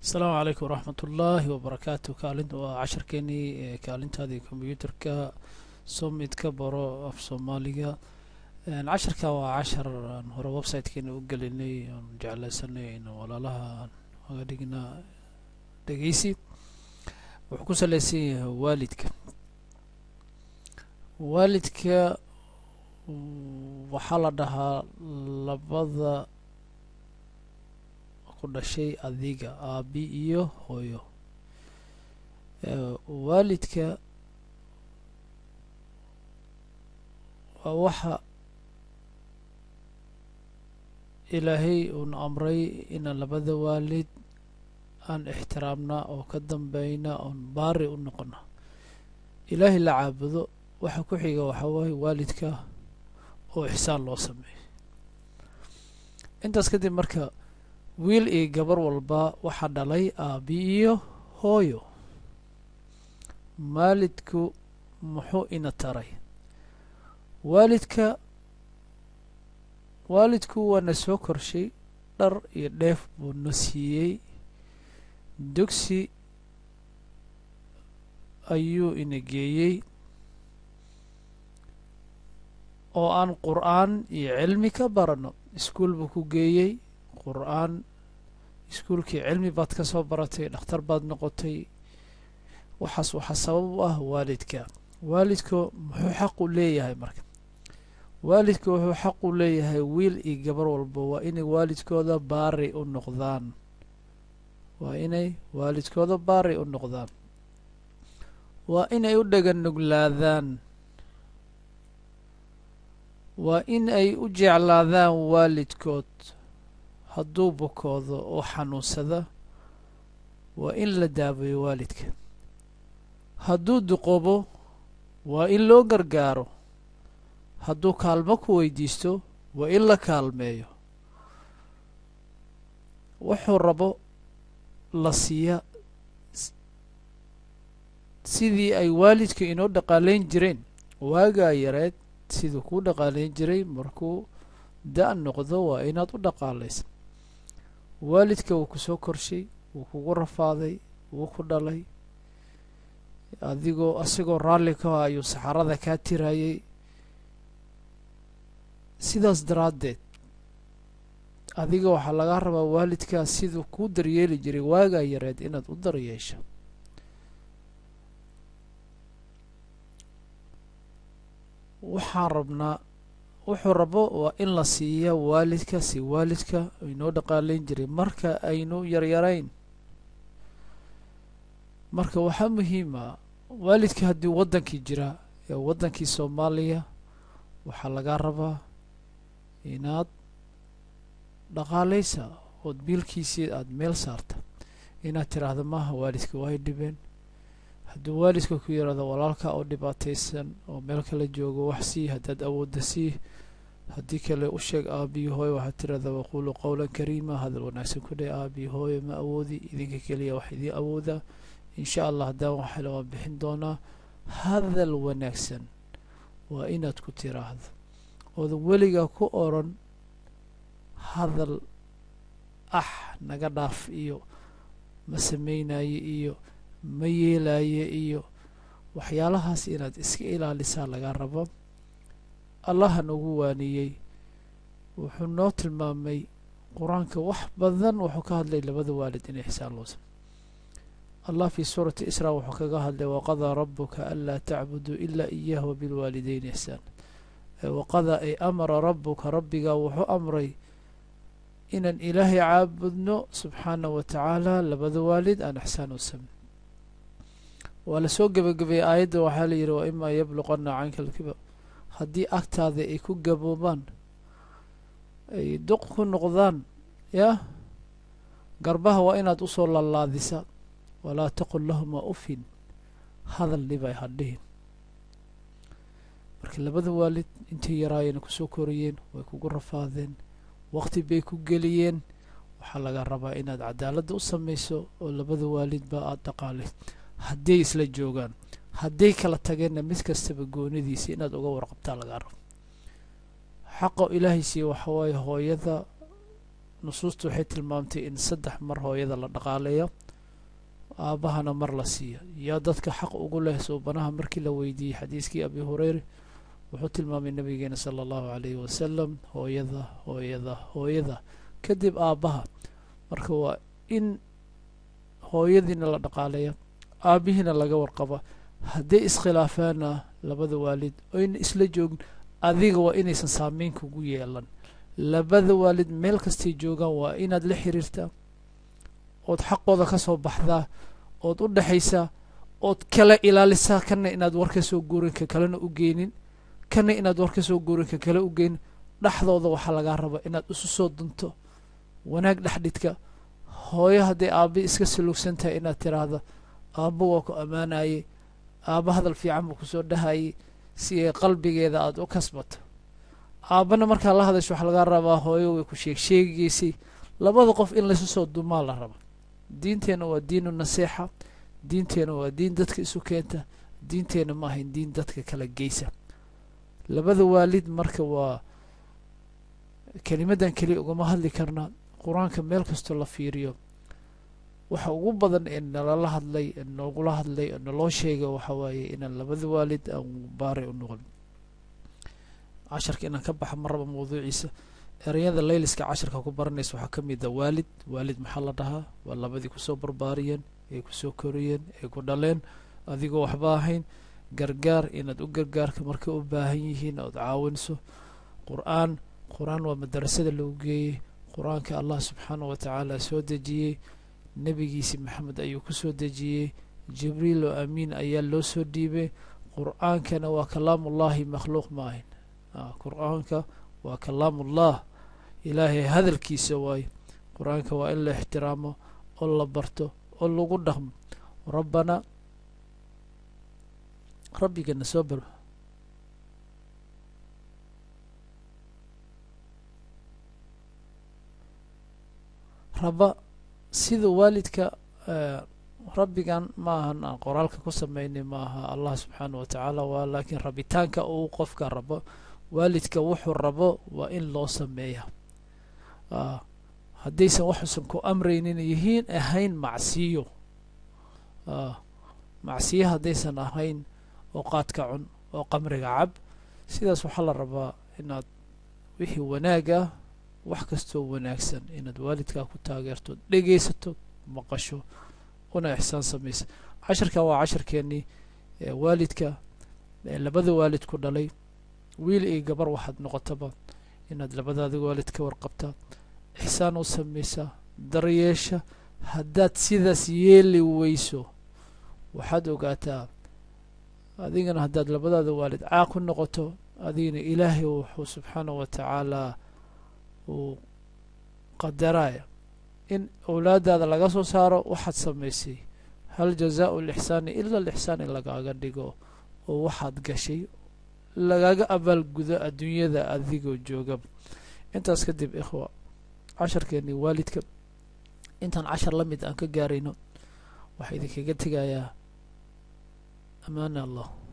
asalaamu calaykum waraxmat ullaahi wabarakaatu kaalin waa casharkeenii kaalintaadii kombyuutarka somidka baro af soomaaliga casharka waa cashar aan hore websitekeena u gelinay aan jeclaysanay in walaalaha aan oga dhigna dhegeysi wuxuu ku saleysan yahay waalidka waalidka waxaa la dhahaa labada ku dhashay adiga aabi iyo hooyo waalidka waa waxa ilaahay uuna amray inaan labada waalid aan ixtiraamna oo ka dambeyna oon baari u noqona ilaahay la caabudo waxa ku xiga waxaa waaye waalidka oo ixsaan loo sameeyo intaas kadib marka wiil iyo gabar walba waxaa dhalay aabi iyo hooyo maalidku muxuu ina taray waalidka waalidku waana soo korshay dhar iyo dheef buu na siiyey dugsi ayuu ina geeyey oo aan qur-aan iyo cilmi ka barano iskuol buu ku geeyey qur-aan iskuolkii cilmi baad ka soo baratay dhakhtar baad noqotay waxaas waxaa sabab u ah waalidka waalidka muxuu xaq u leeyahay marka waalidka wuxuu xaq u leeyahay wiil iyo gabar walba waa inay waalidkooda baari u noqdaan waa inay waalidkooda baari u noqdaan waa inay u dhagan nuglaadaan waa in ay u jeclaadaan waalidkood hadduu bukoodo oo xanuunsada waa in la daabayo waalidka hadduu duqobo waa in loo gargaaro hadduu kaalmo ku weydiisto waa in la kaalmeeyo wuxuu rabo la siiya sidii ay waalidka inoo dhaqaalayn jireen waagaa yareed siduu kuu dhaqaalayn jiray markuu da- noqdo waa inaad u dhaqaalaysa waalidka wuu ku soo korshay wuu kugu rafaaday wuu ku dhalay adigoo asigoo raalli ka ah ayuu saxarada kaa tirayay sidaas daraaddeed adiga waxaa lagaa rabaa waalidkaa siduu kuu daryeeli jiray waagaa yareed inaad u daryeesha waxaan rabnaa wuxuu rabo waa in la siiya waalidka si waalidka inoo dhaqaalayn jiray marka aynu yaryarayn marka waxaa muhiima waalidka haddii waddankii jira ee waddankii soomaaliya waxaa lagaa rabaa inaad dhaqaalaysa ood biilkiisii aada meel saarta inaad tiraahdo maaha waalidka waay dhibeen hadduu waalidka ku yidhaahdo walaalka oo dhibaataysan oo meel kala joogo wax sii haddaad awoodda sii haddii kale u sheeg aabiyo hooyo waxaad tirahdaa waquulu qowlan kariima hadal wanaagsan ku dheh aabiyo hooyo ma awoodi idinka keliya wax idiin awooda insha allah haddaan waxale waan bixin doonaa hadal wanaagsan waa inaad ku tiraahdo oodan weligaa ku oran hadal ah naga dhaaf iyo ma samaynaye iyo ma yeelaye iyo waxyaalahaas inaad iska ilaalisaa laga rabo allaha nagu waaniyey wuxuu noo tilmaamay qur-aanka wax badan wuxuu ka hadlay labada waalid in ixsaan loo sam allah fii suurati israa wuxuu kaga hadlay waqadaa rabuka anlaa tacbuduu ilaa iyaah wabilwaalideyn ixsaan waqadaa ay amara rabuka rabbigaa wuxuu amray inaan ilaahay caabudno subxaana wa tacaala labada waalid aan ixsaan u sameyn waa lasoo gebagabeeyey aayadda waxaa la yidhi wa imaa yabluqana canka alkibar haddii agtaada ay ku gaboobaan ay duq ku noqdaan yah garbaha waa inaad usoo laalaadisa walaa taqul lahuma ufin hadal dhibay hadhihin marka labada waalid intay yaraayeen kusoo korayeen way kugu rafaadeen waqti bay ku geliyeen waxaa laga rabaa inaad cadaaladda u samayso oo labada waalidba aada dhaqaalay hadday isla joogaan hadday kala tageenna mid kastaba goonidiisa inaad uga warqabtaa lagaa rabo xaqa ilaahay siiye waxa waaye hooyada nusuustu waxay tilmaamtay in saddex mar hooyada la dhaqaaleeyo aabbahana mar la siiyo yaa dadka xaq ugu leh suubanaha markii la weydiiyey xadiiskii abi hureyre wuxuu tilmaamay nabigeena sala allahu calayhi wasalam hooyada hooyada hooyada kadib aabbaha marka waa in hooyadiina la dhaqaaleeya aabbihiina laga warqaba hadday iskhilaafaana labada waalid oyna isla joogin adiga waa inaysan saameyn kugu yeelan labada waalid meel kastay joogaan waa inaad la xiriirtaa ood xaqooda ka soo baxdaa ood u dhexaysaa ood kala ilaalisaa kana inaad war ka soo guurin ka kalena u geynin kana inaad war ka soo guurin ka kale u geynin dhexdooda waxaa lagaa raba inaad isu soo dunto wanaag dhexdhidka hooyo hadday aabbi iska saluugsan tahay inaad tiraahda aabbo waa ku ammaanayey aabba hadal fiican buu kusoo dhahayey si ay qalbigeeda aada u kasbato aabbana markaa la hadasho waxaa lagaa rabaa hooyo way ku sheeg sheegigeysay labada qof in laysu soo dumaa la raba diinteenna waa diinu naseexa diinteenna waa diin dadka isu keenta diinteenna ma ahayn diin dadka kala geysa labada waalid marka waa kelimadan keliya ugama hadli karna qur-aanka meel kastoo la fiiriyo waxa ugu badan ee nalala hadlay ee noogula hadlay ee naloo sheega waxa waaye inaan labada waalid aan baaray u noqon casharka inaan ka baxa ma raba mawduuciisa ereyada layliska casharka ku baranaysa waxaa ka mid a waalid waalid maxaa la dhahaa waa labadii kusoo barbaariyeen ay kusoo koriyeen ay ku dhaleen adigoo waxba ahayn gargaar inaad u gargaarka markay u baahan yihiin ood caawinso qur-aan qur-aan waa madarasada lagu geeyey qur-aanka allah subxaanah wa tacaala soo dejiyey nebigiisi maxamed ayuu ku soo dejiyey jibriil oo amiin ayaa loo soo dhiibay qur-aankana waa kalaamullahi makhluuq ma ahayn qur-aanka waa kalaamullah ilaahay hadalkiisa waaye qur-aanka waa in la ixtiraamo oo la barto oo lagu dhaqmo rabbana rabbigana soo bar raba sida waalidka rabbigan ma ahan aan qoraalka ku sameynay ma aha allah subxaanah wa tacaala waa laakiin rabitaanka uu qofka rabo waalidka wuxuu rabo waa in loo sameeya haddaysan waxuusan ku amraynin yihiin ahayn macsiyo macsiyo haddaysan ahayn oo qaadka cun oo qamriga cab sidaas waxaa la rabaa inaad wixii wanaag ah wax kastoo wanaagsan inaad waalidkaa ku taageerto dhegaysato maqasho una ixsaan samaysa casharkan waa casharkeenii waalidka labada waalid ku dhalay wiil iyo gabar waxaad noqotaba inaad labadaada waalid ka warqabtaa ixsaan u samaysaa daryeesha haddaad sidaas yeeli weyso waxaad ogaataa adigana haddaad labadaada waalid caaq ku noqoto adigana ilaahay wuxuu subxaanahu wa tacaalaa uu qadaraya in owlaadaada laga soo saaro waxaad samaysay hal jazaau lixsaani ila lixsaan in lagaaga dhigo oo waxaad gashay lagaga abaalgudo adduunyada adigoo jooga intaas kadib ikhwa casharkeeni waalidka intaan cashar la mid aan ka gaarayno waxaa idinkaga tegayaa amaana allah